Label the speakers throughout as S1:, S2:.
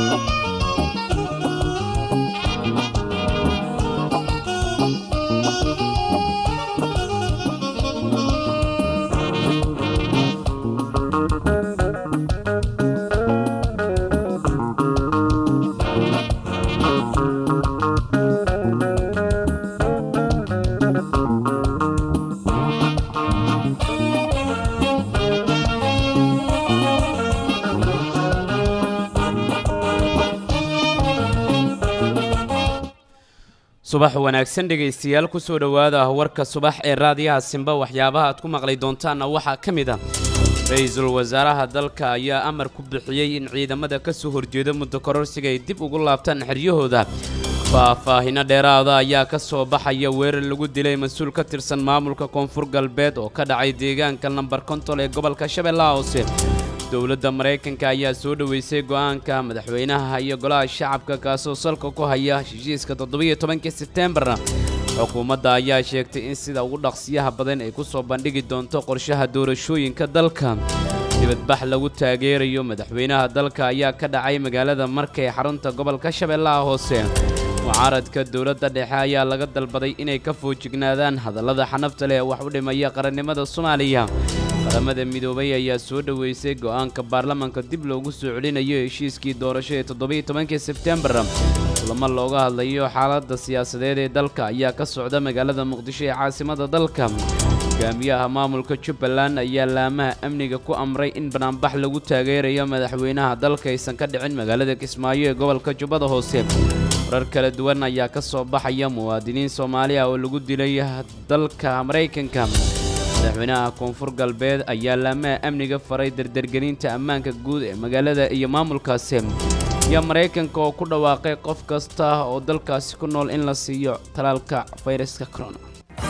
S1: subax wanaagsan dhegaystayaal kusoo dhowaada warka subax ee raadiyaha simba waxyaabaha aad ku maqli doontaanna waxaa ka mid ah ra-iisul wasaaraha dalka ayaa amar ku bixiyey in ciidamada ka soo horjeeda muddo kororsiga ay dib ugu laabtaan xeryahooda faahfaahino dheeraada ayaa ka soo baxaya weerar lagu dilay mas-uul ka tirsan maamulka koonfur galbeed oo ka dhacay deegaanka lambar kontol ee gobolka shabeellaha hoose dowladda maraykanka ayaa soo dhoweysay go'aanka madaxweynaha iyo golaha shacabka kaasoo salka ku haya heshiiska toddobiyo tobankii sebteembarna xukuumadda ayaa sheegtay in sida ugu dhaqsiyaha badan ay ku soo bandhigi doonto qorshaha doorashooyinka dalka dibadbax lagu taageerayo madaxweynaha dalka ayaa ka dhacay magaalada marka ee xarunta gobolka shabeellaha hoose mucaaradka dowladda dhexe ayaa laga dalbaday inay ka foojignaadaan hadallada xanafta leh ee wax u dhimaya qarannimada soomaaliya qaramada midoobay ayaa soo dhoweysay go'aanka baarlamaanka dib loogu soo celinayo heshiiskii doorasho ee toddobiyo tobankii sebteembar kulamo looga hadlayo xaaladda siyaasadeed ee dalka ayaa ka socda magaalada muqdisho ee caasimada dalka hogaamiyaha maamulka jubbaland ayaa laamaha amniga ku amray in banaanbax lagu taageerayo madaxweynaha dalka aysan ka dhicin magaalada kismaayo ee gobolka jubbada hoose warar kala duwan ayaa ka soo baxaya muwaadiniin soomaaliya oo lagu dilay dalka maraykanka madaxweynaha koonfur galbeed ayaa laamaha amniga faray dardargelinta ammaanka guud ee magaalada iyo maamulkaasi iyo maraykanka oo ku dhawaaqay qof kasta oo dalkaasi ku nool in la siiyo talaalka fayraska corona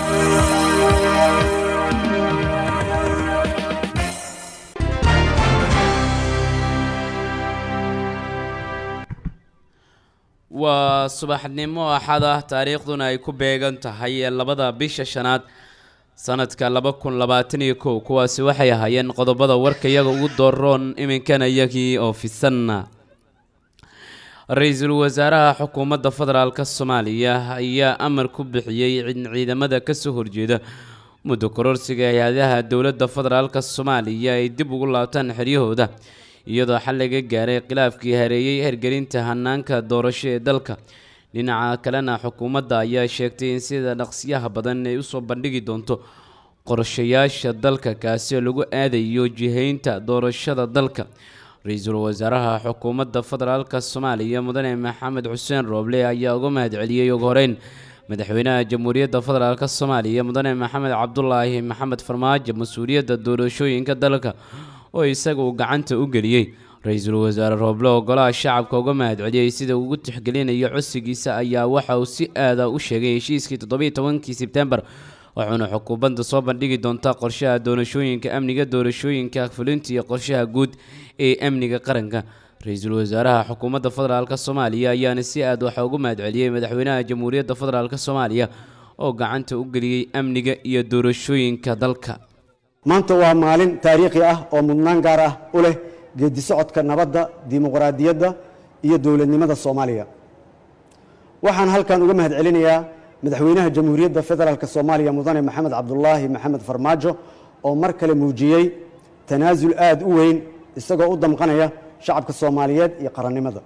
S1: waa subaxnimo axada taariikhduna ay ku beegan tahay ee labada bisha shanaad sanadka laba kun labaatan iyo kow kuwaasi waxay ahaayeen qodobada warka iyaga ugu dooroon iminkana iyagii oo fisanna ra-iisul wasaaraha xukuumadda federaalk soomaaliya ayaa amar ku bixiyey in ciidamada kasoo horjeeda muddo kororsiga hay-adaha dowladda federaalk soomaaliya ay dib ugu laabtaan xeryahooda iyadoo xal laga gaaray khilaafkii hareeyey hergelinta hanaanka doorasho ee dalka dhinaca kalena xukuumadda ayaa sheegtay in sida dhaqsiyaha badan ay usoo bandhigi doonto qorshayaasha dalka kaasi oo lagu aadayo jihaynta doorashada dalka ra-iisul wasaaraha xukuumadda federaalk soomaaliya mudane maxamed xuseen rooble ayaa uga mahadceliyey ugu horeyn madaxweynaha jamhuuriyadda federaalk soomaaliya mudane maxamed cabdulaahi maxamed farmaajo mas-uuliyadda doorashooyinka dalka oo isaga uu gacanta u geliyey ra-iisul wasaare rooble oo golaha shacabka uga mahadceliyey sida ugu tixgelinayo codsigiisa ayaa waxa uu si aada u sheegay heshiiskii toddobiyo tobankii sebtembar wuxuuna xukuumadda soo bandhigi doontaa qorshaha doorashooyinka amniga doorashooyinka fulinta iyo qorshaha guud ee amniga qaranka ra-iisul wasaaraha xukuumadda federaalk soomaaliya ayaana si aad waxa ugu mahadceliyey madaxweynaha jamhuuriyadda federaalk soomaaliya oo gacanta u geliyey amniga iyo doorashooyinka dalka
S2: maanta waa maalin taariikhi ah oo mudnaan gaar ah u leh geedi socodka nabadda dimuqraadiyadda iyo dowladnimada soomaaliya waxaan halkan uga mahad celinayaa madaxweynaha jamhuuriyadda federaalk soomaaliya mudane maxamed cabdulaahi maxamed farmaajo oo mar kale muujiyey tanaasul aada u weyn isagoo u damqanaya shacabka soomaaliyeed iyo qarannimada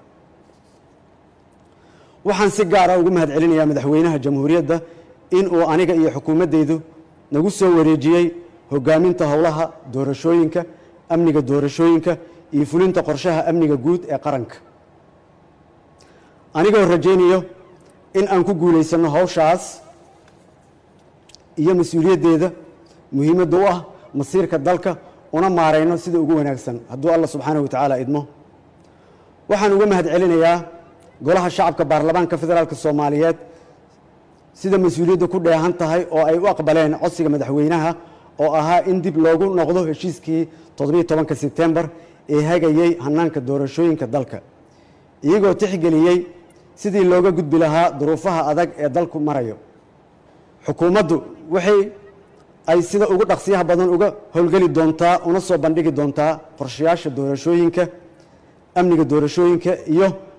S2: waxaan si gaara uga mahad celinayaa madaxweynaha jamhuuriyadda in uu aniga iyo xukuumaddaydu nagu soo wareejiyey hogaaminta howlaha doorashooyinka amniga doorashooyinka iyo fulinta qorshaha amniga guud ee qaranka anigoo rajaynayo in aan ku guulaysanno howshaas iyo mas-uuliyaddeeda muhiimadda u ah masiirka dalka una maarayno sida ugu wanaagsan hadduu allah subxaanahu wa tacaala idmo waxaan uga mahad celinayaa golaha shacabka baarlamaanka federaalk soomaaliyeed sida mas-uuliyadda ku dheehan tahay oo ay u aqbaleen codsiga madaxweynaha oo ahaa in dib loogu noqdo heshiiskii toddobiyo tobanka sebtembar ee hagayey hanaanka doorashooyinka dalka iyagoo tixgeliyey sidii looga gudbi lahaa duruufaha adag ee dalku marayo xukuumaddu waxay ay sida ugu dhaqsiyaha badan uga howlgeli doontaa una soo bandhigi doontaa qorshayaasha doorashooyinka amniga doorashooyinka iyo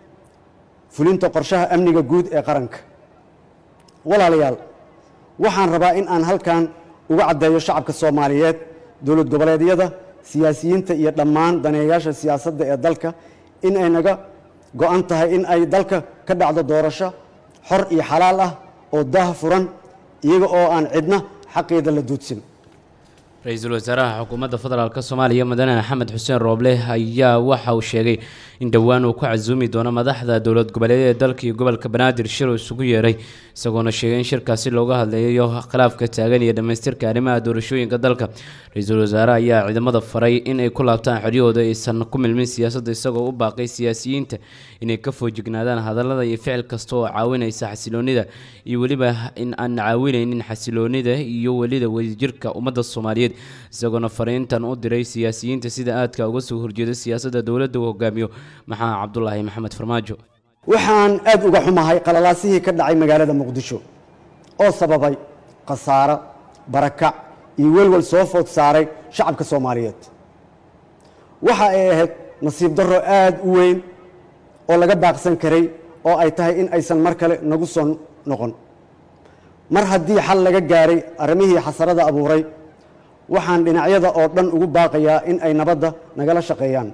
S2: fulinta qorshaha amniga guud ee qaranka walaalayaal waxaan rabaa in aan halkan uga caddeeyo shacabka soomaaliyeed dowlad goboleedyada siyaasiyiinta iyo dhammaan daneeyayaasha siyaasadda ee dalka in ay naga go-an tahay in ay dalka ka dhacdo doorasho xor iyo xalaal ah oo daah furan iyaga oo aan cidna xaqeeda la duudsin
S1: ra-iisul wasaaraha xukuumadda federaalk soomaaliya mudane maxamed xuseen rooble ayaa waxa uu sheegay in dhowaan uu ku casuumi doono madaxda dowlad goboleedyada dalka iyo gobolka banaadir shir uu isugu yeeray isagoona sheegay in shirkaasi looga hadlayayo khilaafka taagan iyo dhammaystirka arrimaha doorashooyinka dalka ra-iisul wasaare ayaa ciidamada faray in ay ku laabtaan xoryahooda aysan ku milmin siyaasadda isagoo u baaqay siyaasiyiinta inay ka foojignaadaan hadallada iyo ficil kasta oo caawinaysa xasiloonida iyo weliba in aan caawinaynin xasiloonida iyo welida wadajirka ummadda soomaaliyeed isagoona fariintan u diray siyaasiyiinta sida aadka uga soo horjeeda siyaasadda dowladda uu hogaamiyo maxamed cabdulaahi maxamed farmaajo
S2: waxaan aad uga xumahay qalalaasihii ka dhacay magaalada muqdisho oo sababay khasaaro barakac iyo welwel soo food saaray shacabka soomaaliyeed waxa ay ahayd nasiib darro aad u weyn oo laga baaqsan karay oo ay tahay in aysan mar kale nagu soo noqon mar haddii xal laga gaaray arrimihii xasarada abuuray waxaan dhinacyada oo dhan ugu baaqayaa in ay nabadda nagala shaqeeyaan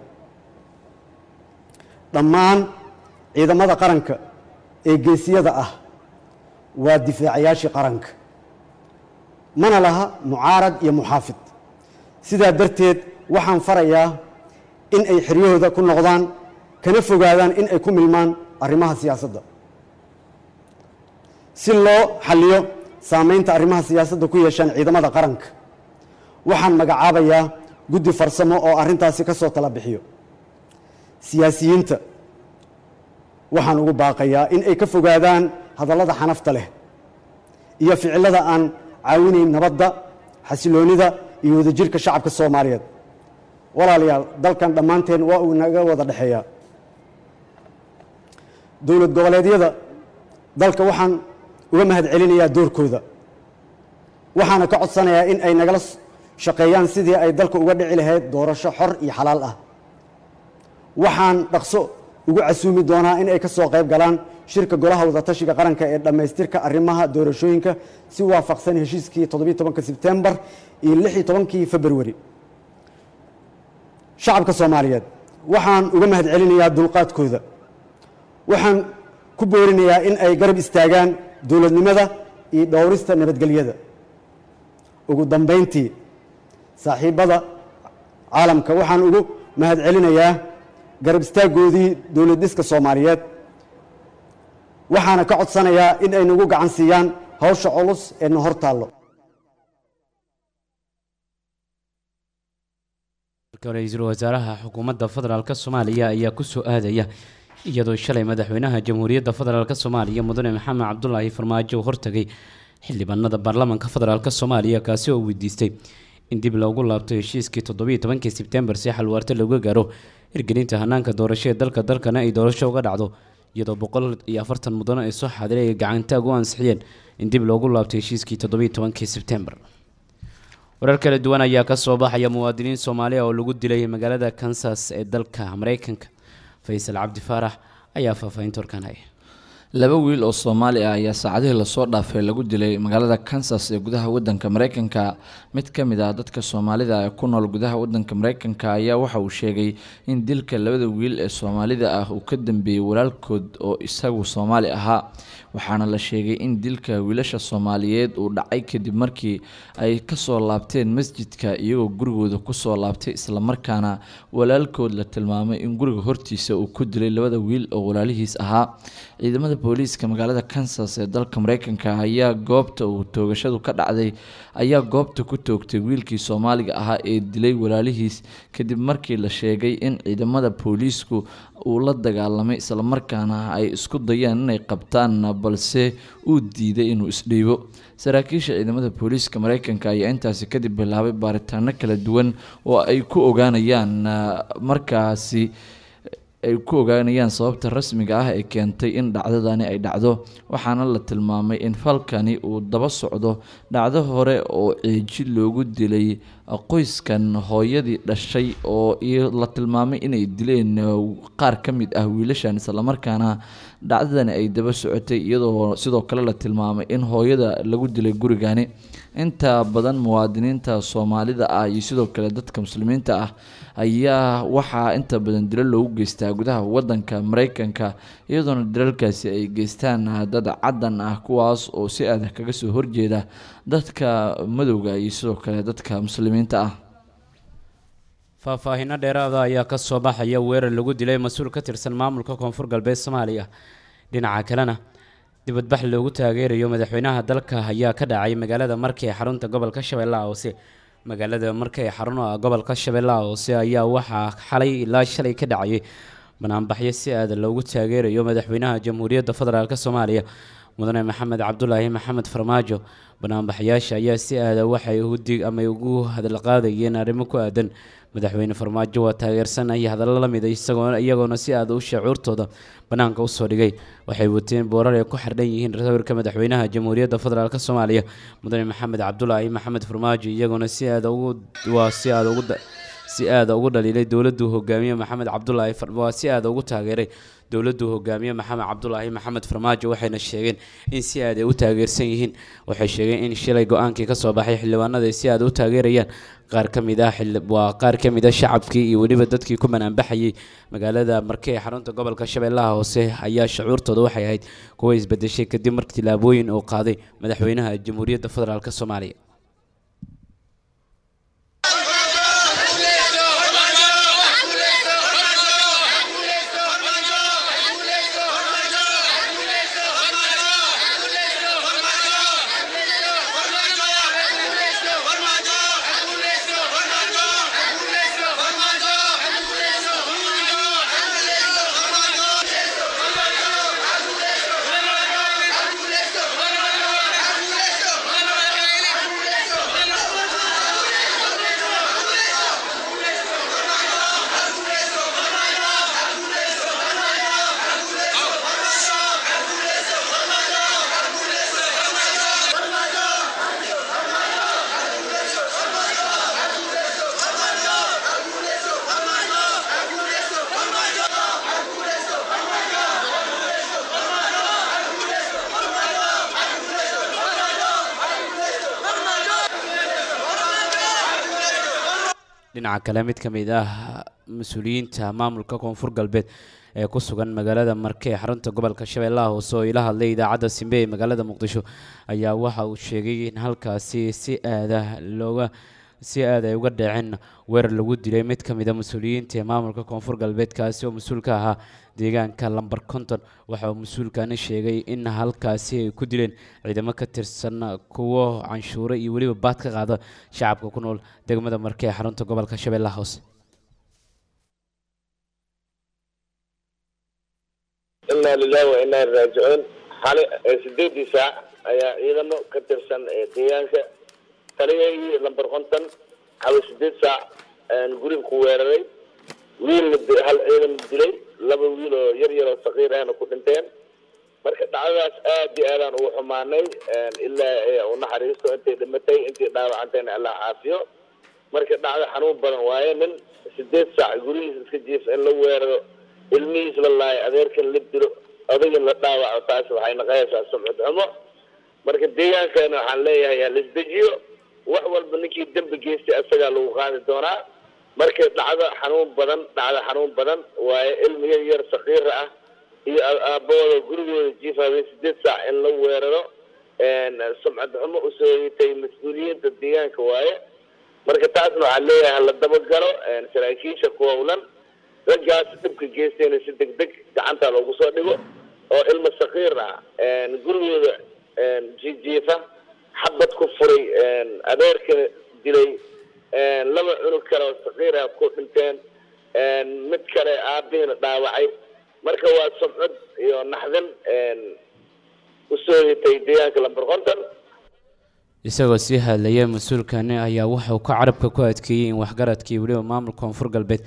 S2: dhammaan ciidamada qaranka ee geesiyada ah waa difaacayaashii qaranka mana laha mucaarad iyo muxaafid sidaa darteed waxaan farayaa in ay xeryahooda ku noqdaan kana fogaadaan in ay ku milmaan arrimaha siyaasadda si loo xalliyo saamaynta arrimaha siyaasadda ku yeeshaan ciidamada qaranka waxaan magacaabayaa guddi farsamo oo arrintaasi ka soo tala bixiyo siyaasiyiinta waxaan ugu baaqayaa in ay ka fogaadaan hadallada xanafta leh iyo ficillada aan caawinayn nabadda xasiloonnida iyo wadajirka shacabka soomaaliyeed walaalayaal dalkan dhammaanteen waa uu naga wada dhexeeyaa dowlad goboleedyada dalka waxaan uga mahad celinayaa doorkooda waxaana ka codsanayaa in ay nagala shaqeeyaan sidii ay dalka uga dhici lahayd doorasho xor iyo xalaal ah waxaan dhaqso ugu casuumi doonaa in ay ka soo qayb galaan shirka golaha wadatashiga qaranka ee dhammaystirka arrimaha doorashooyinka si waafaqsan heshiiskii toddobiyo tobanka sebtembar iyo lix iyo tobankii februari shacabka soomaaliyeed waxaan uga mahad celinayaa dulqaadkooda waxaan ku boorinayaa in ay garab istaagaan dowladnimada iyo dhowrista nabadgelyada ugu dambayntii saaxiibbada caalamka waxaan ugu mahad celinayaa garab istaaggoodii dowlad dhiska soomaaliyeed waxaana ka codsanayaa in ay nagu gacan siiyaan hawsha culus ee na hor taallo
S1: ra-iisul wasaaraha xukuumadda federaalk soomaaliya ayaa kusoo aadaya iyadoo shalay madaxweynaha jamhuuriyadda federaalk soomaaliya mudane maxamed cabdulaahi farmaajo hortagay xildhibaanada baarlamaanka federaalk soomaaliya kaasi oo weydiistay in dib loogu laabto heshiiskii toddobiyo tobankii sebtembar si xalwaarto looga gaaro hirgelinta hanaanka doorasho ee dalka dalkana ay doorasho uga dhacdo iyadoo boqol iyo afartan mudano ay soo xaadiray ay gacantaag u ansixiyeen in dib loogu laabto heshiiskii toddobiyo tobankii sebtembar warar kala duwan ayaa kasoo baxaya muwaadiniin soomaaliya oo lagu dilay magaalada kansas ee dalka mareykanka faysal cabdi faarax ayaa faahfaahinta warkaan haya
S3: laba wiil oo soomaali ah ayaa saacadihii lasoo dhaafay lagu dilay magaalada kansas ee gudaha wadanka mareykanka mid ka mid ah dadka soomaalida ee ku nool gudaha wadanka mareykanka ayaa waxa uu sheegay in dilka labada wiil ee soomaalida ah uu ka dambeeyey walaalkood oo isagu soomaali ahaa waxaana la sheegay in dilka wiilasha soomaaliyeed uu dhacay kadib markii ay kasoo laabteen masjidka iyagoo gurigooda kusoo laabtay islamarkaana walaalkood la tilmaamay in guriga hortiisa uu ku dilay labada wiil oo walaalihiis ahaa ciidamada booliiska magaalada kansas ee dalka mareykanka ayaa goobta uu toogashadu ka dhacday ayaa goobta ku toogtay wiilkii soomaaliga ahaa ee dilay walaalihiis kadib markii la sheegay in ciidamada booliisku uu la dagaalamay islamarkaana ay isku dayeen inay qabtaan balse uu diiday inuu isdhiibo saraakiisha ciidamada booliiska mareykanka ayaa intaasi kadib bilaabay baaritaano kala duwan oo ay ku ogaanayaan markaasi ay ku ogaanayaan sababta rasmiga ah ee keentay in dhacdadani ay dhacdo waxaana la tilmaamay in falkani uu daba socdo dhacdo hore oo ceeji loogu dilay qoyskan hooyadii dhashay oo la tilmaamay inay dileen qaar ka mid ah wiilashan islamarkaana dhacdadani ay daba socotay iyadoo sidoo kale la tilmaamay in hooyada lagu dilay gurigani inta badan muwaadiniinta soomaalida ah iyo sidoo kale dadka muslimiinta ah ayaa waxaa inta badan dilo loogu geystaa gudaha wadanka mareykanka iyadoona dilalkaasi ay geystaan dad caddan ah kuwaas oo si adag kaga soo horjeeda dadka madowga iyo sidoo kale dadka muslimiinta ah
S1: faahfaahinno dheeraada ayaa ka soo baxaya weerar lagu dilay mas-uul ka tirsan maamulka koonfur galbeed soomaaliya dhinaca kalena dibadbax loogu taageerayo madaxweynaha dalka ayaa ka dhacay magaalada marka ee xarunta gobolka shabeellaha hoose magaalada marka ee xarun gobolka shabeellaha hoose ayaa waxaa xalay ilaa shalay ka dhacayay banaanbaxyo si aada loogu taageerayo madaxweynaha jamhuuriyadda federaalk soomaaliya mudane maxamed cabdulaahi maxamed farmaajo banaanbaxyaasha ayaa si aada waxay udig ama ugu hadalqaadayeen arrimo ku aadan madaxweyne farmaajo waa taageersanaya hadallo la mida isagoo iyagoona si aada u shacuurtooda banaanka usoo dhigay waxay wateen boorar ay ku xardhan yihiin sawirka madaxweynaha jamhuuriyadda federaalk soomaaliya mudane maxamed cabdulaahi maxamed farmaajo iyagoona si aada ugu waa si aada ugu si aada ugu dhaliilay dowladdu hogaamiye maxamed cabdulaahi waa si aada ugu taageeray dowladdu hogaamiye maxamed cabdulaahi maxamed farmaajo waxayna sheegeen in si aad ay u taageersan yihiin waxay sheegeen in shilay go-aankii kasoo baxay xildhibaanada ay si aada u taageerayaan qaar ka mid ah waa qaar ka mid a shacabkii iyo weliba dadkii ku banaanbaxayay magaalada marke ee xarunta gobolka shabeellaha hoose ayaa shucuurtooda waxay ahayd kuwa isbedeshay kadib markii tilaabooyin uu qaaday madaxweynaha jamhuuriyadda federaalk soomaaliya dhinaca kale mid ka mid ah mas-uuliyiinta maamulka koonfur galbeed ee ku sugan magaalada marke ee xarunta gobolka shabeellaha hoose oo ila hadlay idaacadda simbe ee magaalada muqdisho ayaa waxa uu sheegay in halkaasi si aada looga si aad ay uga dhaceen weerar lagu dilay mid ka mid a mas-uuliyiinta ee maamulka koonfur galbeed kaasi oo mas-uul ka ahaa deegaanka lamber conton waxa uu mas-uulkani sheegay in halkaasi ay ku dileen ciidamo ka tirsan kuwo canshuure iyo weliba baad ka qaada shacabka ku nool degmada marke ee xarunta gobolka shabeellaha hoose
S4: inaa lilahi wa inaa raajicuun xali sideedii saac ayaa ciidamo ka tirsan deegaanka taliyagii lamber konton xali sideed saac guriga ku weeraray wiilna hal ciidan dilay laba wiil oo yar yar oo sakiir ahna ku dhinteen marka dhacdadaas aad iyo aadaan ugu xumaanay ilaa u naxariisto intay dhimatay intay dhaawacantayna allah caafiyo marka dhacdo xanuun badan waaye nin sideed saac gurigiisa iska jiifa in la weeraro ilmihiis la laayo adeerkan la dilo odagin la dhaawaco taas waxay naqayaysaa sumcad xumo marka deegaankeena waxaan leeyahay halisdejiyo wax walba ninkii dembi geystay asagaa lagu qaadi doonaa marka dhacdo xanuun badan dhacdo xanuun badan waaye ilmi yar yar sakiira ah iyo aabbahooda gurigooda jiifa habeen sideed saac in la weeraro sumcad xumo usoo yitay mas-uuliyiinta deegaanka waaye marka taasna waxaan leeyahay hala dabagalo saraakiisha ku howlan raggaas dhibka geystayna si deg deg gacanta loogu soo dhigo oo ilmo sakiir ah gurigooda jijiifa xabad ku furay adeerkana dilay laba cunug kale oo sakiir ah ku dhinteen mid kale aabihiina dhaawacay marka waa sumcad iyo naxdin usoo hitay deegaanka lamber konton
S1: isagoo sii hadlaya mas-uulkani ayaa waxa uu ka carabka ku adkeeyey in waxgaradkii weliba maamulka koonfur galbeed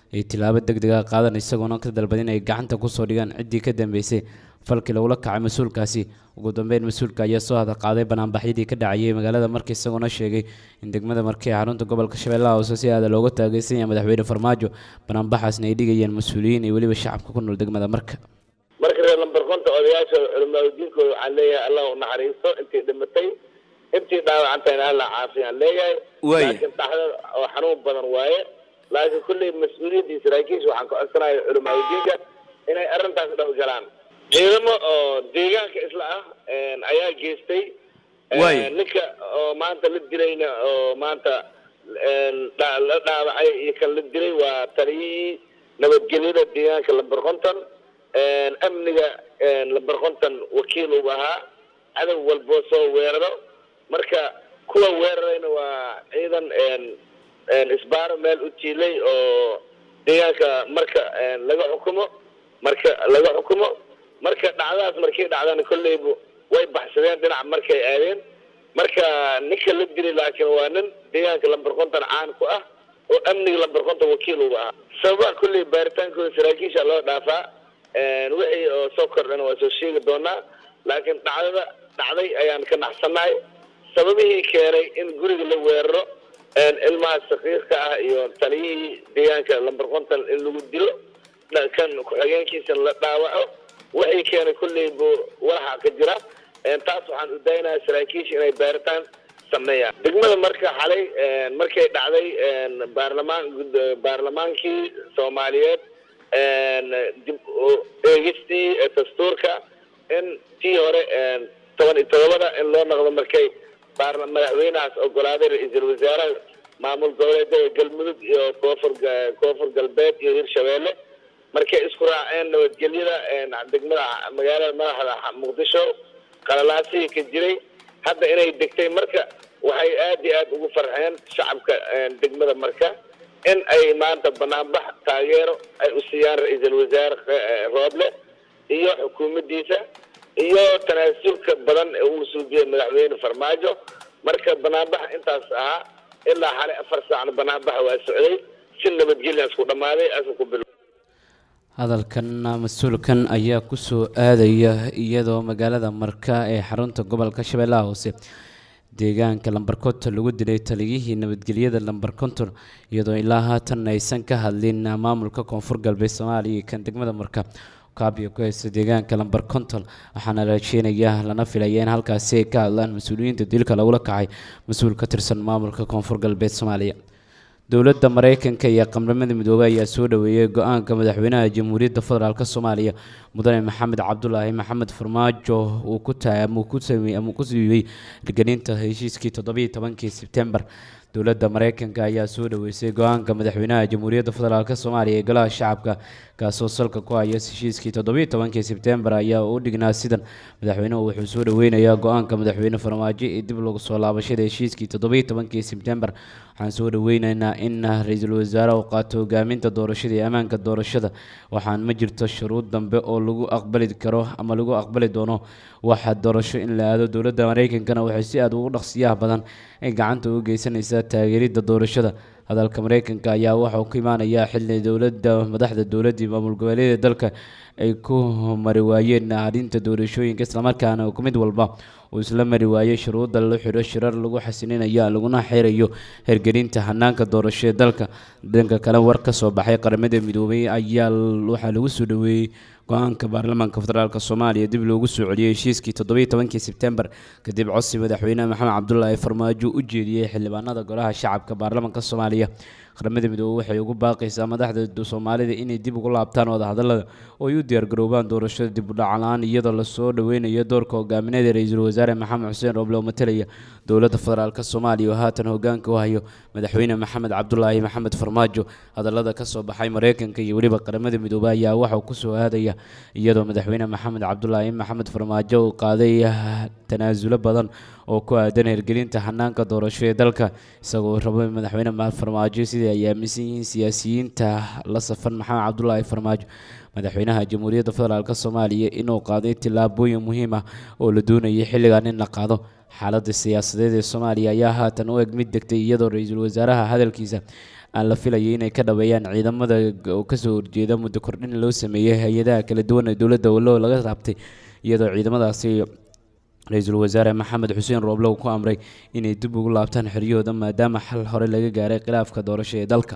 S1: ay tilaabo deg dega qaadan isagoona ka dalbad inay gacanta kusoo dhigaan ciddii ka dambeysay falkii lagula kacay mas-uulkaasi ugu dambeyn mas-uulka ayaa soo hada qaaday banaanbaxyadii ka dhacayay magaalada marka isagoona sheegay in degmada markii xarunta gobolka shabeellaha hoose si aada looga taageysan yahay madaxweyne farmaajo banaanbaxaasna ay dhigayeen mas-uuliyiin iyo weliba shacabka ku nool degmada marka
S4: marka reer lambar konta odayaasha culimaadudiinkooda waxaan leeyahay allah u naxariisto intii dhimatay intii dhaawacantayna alla caafiyaan leeyahay
S1: Waaya.
S4: laakiin dhaxda oo xanuun badan waaye laakiin kulley mas-uuliyiinta iyo saraakiisha waxaan ka codsanaya culimaadudiinka inay arrintaas dhow galaan ciidamo oo deegaanka isla ah een, ayaa geystay Een,
S1: Waaya.
S4: ninka oo maanta la dilayna oo maanta een, dha- la dhaawacay iyo kan la dilay waa taliyihii nabadgelyada deegaanka lambar konton een, amniga een, lambar konton wakiil uu ahaa cadow walboo soo weeraro marka kuwa weerarayna waa ciidan een, een, isbaaro meel u jiilay oo deegaanka marka een, laga xukumo marka laga xukumo marka dhacdadaas markii dhacdana kolleybu way baxsadeen dhinac markay aadeen marka ninka la dilay laakiin waa nin deegaanka lambar konton caan ku ah oo amniga lambar konton wakiil uu ahaa sababaha kolley baaritaankooda saraakiisha loo dhaafaa een, wixii oo soo kordhana waa soo sheegi doonaa laakiin dhacdada dhacday ayaan ka naxsanahay sababihii keenay in guriga la weeraro een, ilmaha sakiirka ah iyo taliyihii deegaanka lambar konton in lagu dilo dha- kan ku-xigeenkiisa la dhaawaco waxay keenay kolley buu walaxa ka jira een, taas waxaan u daynayaa saraakiisha inay baaritaan sameeyaan degmada marka xalay een, markay dhacday een, baarlamaan gud- baarlamaankii soomaaliyeed een, dib u eegistii ee dastuurka in tii hore een, toban iyo todobada in loo noqdo markay baarla madaxweynahaas ogolaaday ra-iisul wasaaraha maamul goboleedyada galmudug iyo koonfur ga- koonfur galbeed iyo hirshabeelle markay isku raaceen nabadgelyada een, degmada magaalada madaxda muqdisho qalalaasihii ka jiray hadda inay degtay marka waxay aad iyo aad ugu farxeen shacabka een, degmada marka in ay maanta banaanbax taageero ay u siiyaan ra-iisul wasaare eh, rooble iyo xukuumaddiisa iyo tanaasulka badan ee uu suubiyey madaxweyne farmaajo marka banaanbax intaas ahaa ilaa xalay afar saacna banaanbaxa waa socday si nabadgelya isku dhammaaday asu ku bil
S1: hadalkan mas-uulkan ayaa kusoo aadaya iyadoo magaalada marka ee xarunta gobolka shabeellaha hoose deegaanka lambar konton lagu dilay taliyihii nabadgelyada lambar konton iyadoo ilaa haatan aysan ka hadlin maamulka koonfur galbeed soomaaliya iyo kan degmada marka kaabiyo ku haysta deegaanka lambar konton waxaana la rajeynayaa lana filaya in halkaasi ay ka hadlaan mas-uuliyiinta dilka lagula kacay mas-uul ka tirsan maamulka koonfur galbeed soomaaliya dowladda mareykanka iyo qaramada midoobey ayaa soo dhaweeyey go-aanka madaxweynaha jamhuuriyadda federaalk soomaaliya mudane maxamed cabdulaahi maxamed farmaajo uu ku tahay ama uu ku sameeyey ama uu ku siiyey hirgelinta heshiiskii toddobiyo tobankii sebtembar dowladda mareykanka ayaa soo dhaweysay go-aanka madaxweynaha jamhuuriyadda federaalk soomaaliya ee golaha shacabka kaasoo salka ku haya heshiiskii toddobiyo tobankii sebtembar ayaa u dhignaa sidan madaxweynuhu wuxuu soo dhaweynayaa go-aanka madaxweyne farmaajo ee dib lagu soo laabashada heshiiskii toddobiyo tobankii sebtembar waxaan soo dhaweyneynaa in ra-iisul wasaare uu qaato hogaaminta doorashada iyo ammaanka doorashada waxaan ma jirto shuruud dambe oo lagu aqbali karo ama lagu aqbali doono waxa doorasho in la aado dowladda mareykankana waxay si aada ugu dhaqsiyaha badan ay gacanta uga geysanaysaa taageeridda doorashada hadalka mareykanka ayaa waxauu ka imaanayaa xili dowladda madaxda dowladda iyo maamul goboleedyada dalka ay ku mari waayeen arrinta doorashooyinka islamarkaana ku mid walba uu isla mari waayey shuruudda la xidho shirar lagu xasininayo laguna xirayo hergelinta hanaanka doorasho ee dalka dhanka kale war ka soo baxay qaramada midoobay ayaa waxaa lagu soo dhaweeyey go-aanka baarlamaanka federaalk soomaaliya dib loogu soo celiyey heshiiskii toddobiyo tobankii sebtembar kadib codsi madaxweyne maxamed cabdulaahi farmaajo u jeediyey xildhibaanada golaha shacabka baarlamaanka soomaaliya qaramada midoobey waxay ugu baaqaysaa madaxda soomaalida inay dib ugu laabtaan wadahadalada oo ay u diyaargaroobaan doorashada dib u dhacalaan iyadoo lasoo dhaweynayo doorka hogaamineed ee ra-iisul wasaare maxamed xuseen roble oo matalaya dowladda federaalk soomaaliya oo haatan hogaanka u hayo madaxweyne maxamed cabdulaahi maxamed farmaajo hadalada kasoo baxay mareykanka iyo weliba qaramada midoobey ayaa waxauu kusoo aadaya iyadoo madaxweyne maxamed cabdulaahi maxamed farmaajo uu qaaday tanaasulo badan oo ku aadan hirgelinta hanaanka doorasho ee dalka isagoo rabo madaxweyne farmaajo sidai ay aaminsan yihiin siyaasiyiinta la safan maxamed cabdulaahi farmaajo madaxweynaha jamhuuriyadda federaalk soomaaliya inuu qaaday tillaabooyin muhiim ah oo la doonayay xilligan in la qaado xaaladda siyaasadeed ee soomaaliya ayaa haatan u eg mid degtay iyadoo ra-iisul wasaaraha hadalkiisa aan la filayay inay ka dhabeeyaan ciidamada oo kasoo horjeeda muddo kordhin loo sameeyey hay-adaha kala duwan ee dowladda wallow laga raabtay iyadoo ciidamadaasi ra-iisul wasaare maxamed xuseen rooblow ku amray inay dib ugu laabtaan xeryahooda maadaama xal hore laga gaaray khilaafka doorasho ee dalka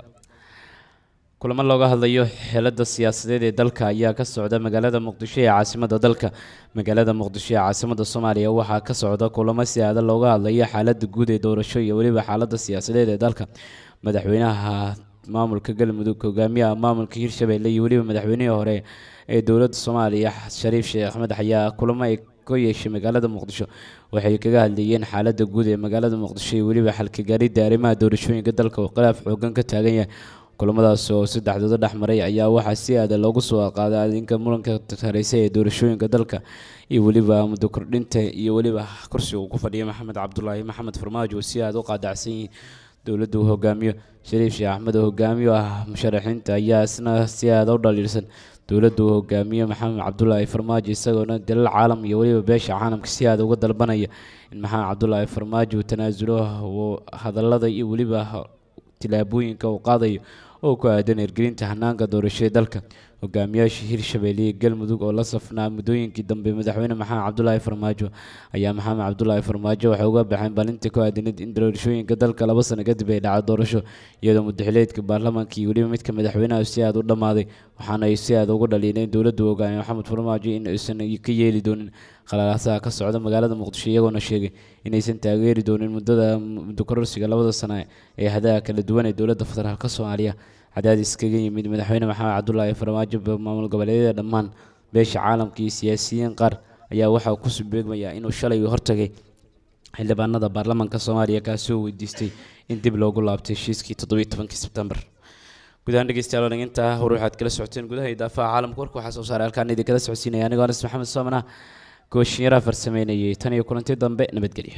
S1: kulamo looga hadlayo xeelada siyaasadeed ee dalka ayaa ka socda magaalada muqdisho ee caasimada dalka magaalada muqdisho ee caasimada soomaaliya waxaa ka socda kulamo si aada looga hadlayo xaalada guud ee doorasho iyo weliba xaalada siyaasadeed ee dalka madaxweynaha maamulka galmudug hogaamiyaha maamulka hirshabelle iyo weliba madaxweynihii hore ee dowladda soomaaliya shariif sheekh axmed ayaa kulamo ay ka yeeshay magaalada muqdisho waxay kaga hadlayeen xaalada guud ee magaalada muqdisho iyo weliba xalka gaaridda arrimaha doorashooyinka dalka oo khilaaf xoogan ka taagan yahay kulamadaas oo saddexdooda dhex maray ayaa waxaa si aada loogu soo qaaday adinka muranka tareysa ee doorashooyinka dalka iyo weliba muddo kordhinta iyo weliba kursiga uu ku fadhiya maxamed cabdulaahi maxamed farmaajo oo si aada u qaadacsan yihiin dowladda uu hogaamiyo shariif sheekh axmed oo hogaamiyo ah musharaxiinta ayaa isna si aada u dhaliilsan dowladda uu hogaamiyo maxamed cabdulaahi farmaajo isagoona dalal caalam iyo weliba beesha caalamka si aada uga dalbanaya in maxamed cabdulaahi farmaajo uu tanaasulo hadallada iyo weliba tilaabooyinka uu qaadayo oo ku aadan hirgelinta hanaanka doorashada dalka hogaamiyaasha hirshabelle iyo galmudug oo la safnaa muddooyinkii dambe madaxweyne maxamed cabdulaahi farmaajo ayaa maxamed cabdulaahi farmaajo waxay uga baxeen balinta ku aadanayd in doorashooyinka dalka laba sano kadib ay dhaca doorasho iyadoo mudaxileedka baarlamaanka iyo weliba midka madaxweynaha si aada u dhammaaday waxaana ay si aada ugu dhaliileen dowladda hogaamiye maxamed farmaajo in aysan ka yeeli doonin khalaalaasaha ka socda magaalada muqdisho iyagoona sheegay inaysan taageeri doonin muddada muddo kororsiga labada sano ee hadaha kala duwan ee dowladda federaalka soomaaliya cadaadis kaga yimid madaxweyne maxamed cabdulaahi farmaajo maamul goboleedyada dhammaan beesha caalamka iyo siyaasiyiin qaar ayaa waxaa ku subeegmaya inuu shalay hortagay xildhibaanada baarlamaanka soomaaliya kaasoo weydiistay in dib loogu laabtay heshiiskii toddobiyi tobankii sebtembar gudahaan dhegeystayaal dhaginta hor waxaad kala socoteen gudaha idaafaha caalamka warka waxaa soo saaray halkaan idinkala socodsiinaya anigoo anas maxamed soomana gooshinyaraha farsameynayay tan iyo kulanti dambe nabadgelyo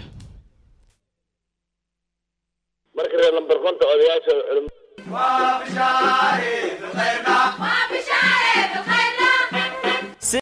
S4: marka reer lambar konta odayaasha
S5: وبشاري بالخير